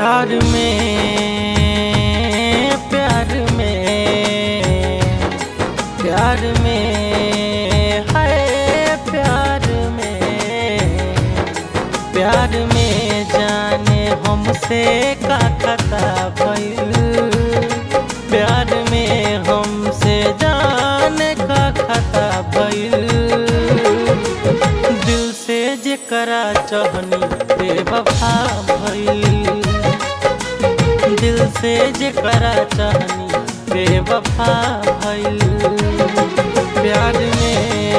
प्यार में प्यार में प्यार में है प्यार में प्यार में जाने हमसे का खता भइल प्यार में हमसे जाने का खता भइल दिल से जेकरा चहनी बेवफा भइल दिल से जेकरा चहनी बेवफा भइल प्यार में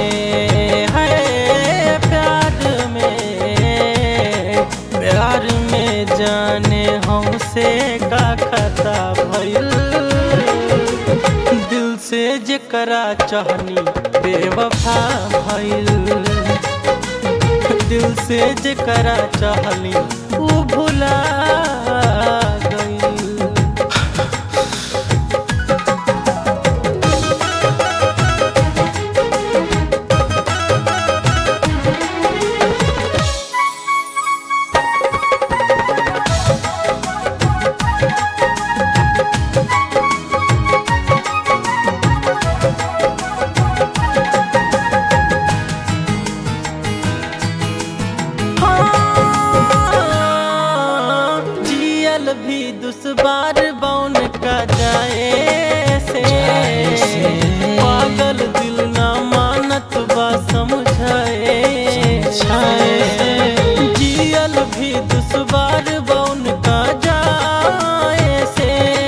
है प्यार में प्यार में जाने हमसे का खता भइल दिल से जेकरा चहनी बेवफा भइल दिल से जेकरा चाहली ऊ भुला गइल हाँ, जियल भी दुश्वार बौन का जाए से पागल दिल ना मानत बा समझाए जियल भी दुश्वार बौन का जाए से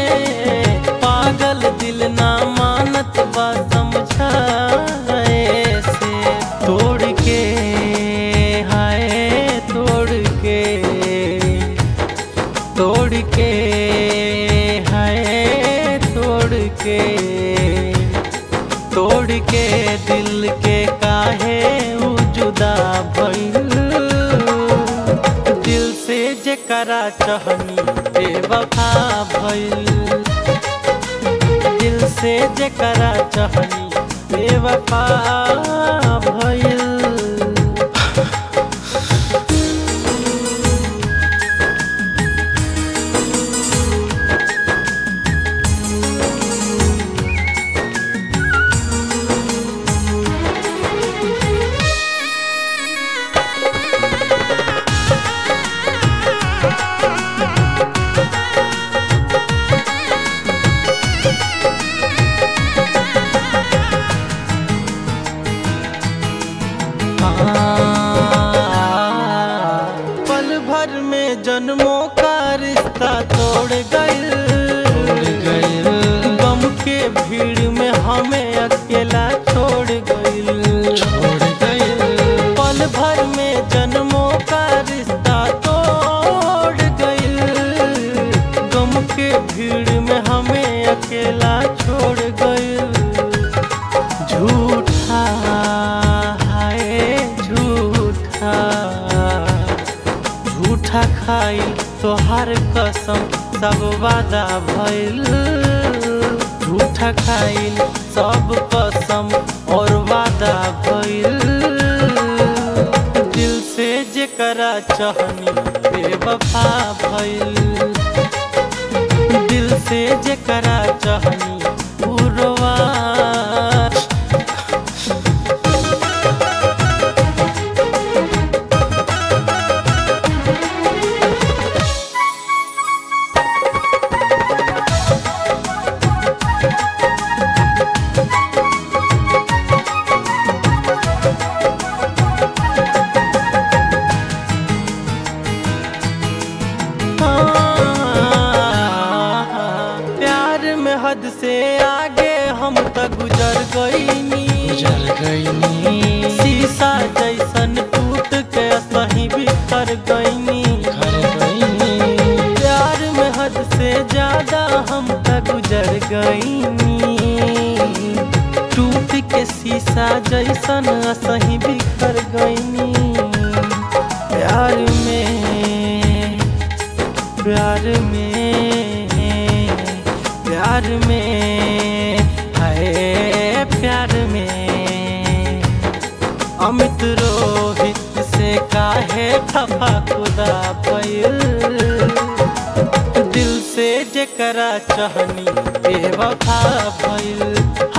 पागल दिल ना मानत बा समझाए से तोड़ के हाय तोड़ के तोड़ के हाय तोड़ के तोड़ के दिल के काहे ऊ जुदा भइल दिल से जेकरा चहनी बेवफा भइल दिल से जेकरा चहनी बेवफा भइल पल भर में जन्मों का रिश्ता तोड़ गइल गम के भीड़ में हमें अकेला छोड़ गइल छोड़ गइल पल भर में जन्मों का रिश्ता तोड़ गइल गम के भीड़ में हमें अकेला छोड़ गइल झूठा हाय झूठा झूठा खाइल तोहार कसम सब वादा भइल झूठा खाइल सब कसम और वादा भइल दिल से जेकरा चहनी बेवफा भइल दिल से जेकरा चहनी उरवा प्यार में हद से आगे हम त गुजर गईनी गुजर गईनी शीशा जैसन टूट के सही बिखर गईनी घर गईनी प्यार में हद से ज्यादा हम त गुजर गईनी टूट के शीशा जैसन सही बिखर गईनी प्यार में प्यार में प्यार में हाय प्यार में अमित रोहित से काहे खफा खुदा पैल दिल से जेकरा चाहनी बेवफा भइल